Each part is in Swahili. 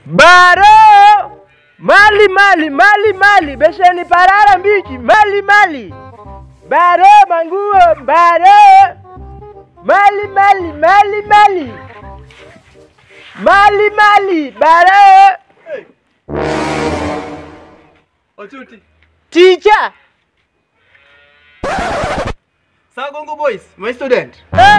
Baro! Mali mali mali mali besheni parara mbichi mali mali Baro manguo baro Mali mali mali mali Mali mali baro Ochuti. Teacher Sagongo boys, my student.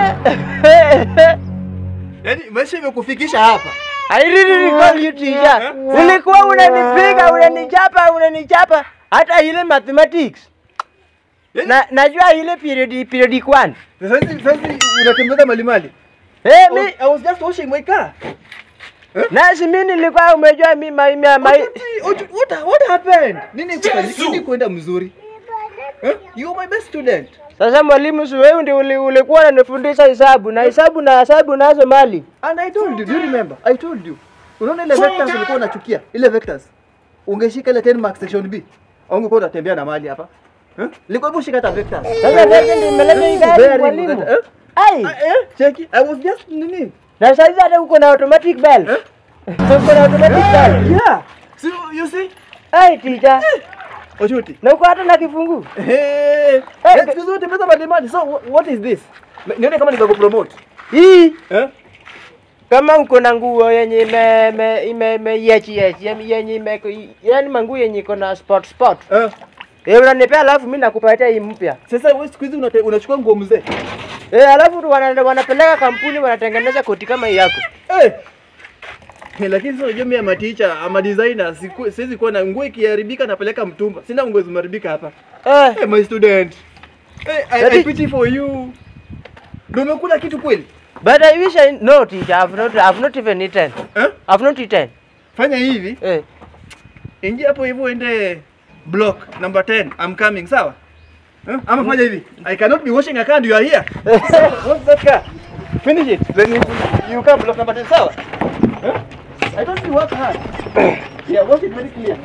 Yaani maisha imekufikisha hapa. I really call you teacher. Ulikuwa unanipiga, unanichapa, unanichapa hata ile mathematics. Yaani Na najua ile period period 1. sasa sasa unatembeza malimali. Eh I mi was- I was just washing my car. nasi mimi nilikuwa umejua mi my, my, my Ochuti, Ochu- what what happened? Nini kufanyika? Nini kuenda mzuri? Huh? You are my best student. Sasa mwalimu, si wewe ndio uli- ulikuwa unanifundisha hesabu na hesabu na hesabu nazo mali. And I told you, do you remember? I told you. Unaona ile vectors ulikuwa unachukia? Ile vectors. Ungeshika ile 10 marks section B. Ungekuwa unatembea na mali hapa. Huh? Liko hebu shika hata vectors. Sasa wewe ndio umeleta hii gari Very mwalimu. good. Eh? Ai, Ah, eh, cheki. I was just nini? na sasa hata uko na automatic belt. Eh? Uko na automatic belt. Yeah. So you see? Ai teacher, Ochuti. na uko hata na kifungu. Hey. Let's go tembeza malimali. So wh- what is this? Nione kama nikakupromote. Hii Eh? kama uko na nguo yenye ime ime ime ime yechi yechi yani yenye ime yani manguo yenye iko na spot spot. Eh. Eh, unanipea alafu mimi nakupatia hii mpya. Sasa wewe siku hizi unate- unachukua nguo mzee. Eh, alafu tu wana, wanapeleka kampuni wanatengeneza koti kama hii yako. Eh. Eh, lakini sasa unajua mimi ama teacher ama designer siku- siwezi kuwa na nguo ikiharibika napeleka mtumba. Sina nguo zimeharibika hapa. Eh, Hey, my student. Hey, I, I Daddy. pity for you. Ndio umekula kitu kweli? but I wish I no teacher, I've not I've not even eaten. Eh? I've not eaten. Fanya hivi, Eh. ingia hapo hivyo uende block number 10. I'm coming, sawa? Eh? Ama fanya hivi. I cannot be washing a car and you are here. What's that car? Finish it. Then you, you come block number 10, sawa? Eh? I don't see work hard. yeah, wash it very clear.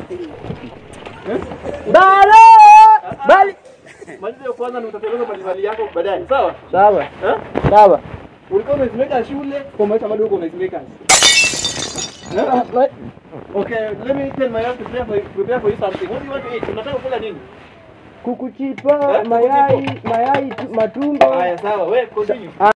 Balo! Bali. Maliza hiyo kwanza na utatengeneza mbalimbali yako baadaye, sawa? Sawa. Eh? Sawa. Ulikuwa unaziweka shule, kwa maisha bado uko unaziweka. Eh? Okay, let me tell my wife to prepare for you, prepare for you something. What do you want to eat? Unataka kula nini? Kuku chipa, Eh, mayai, mayai, tu- matumbo. Haya, sawa. Wewe continue.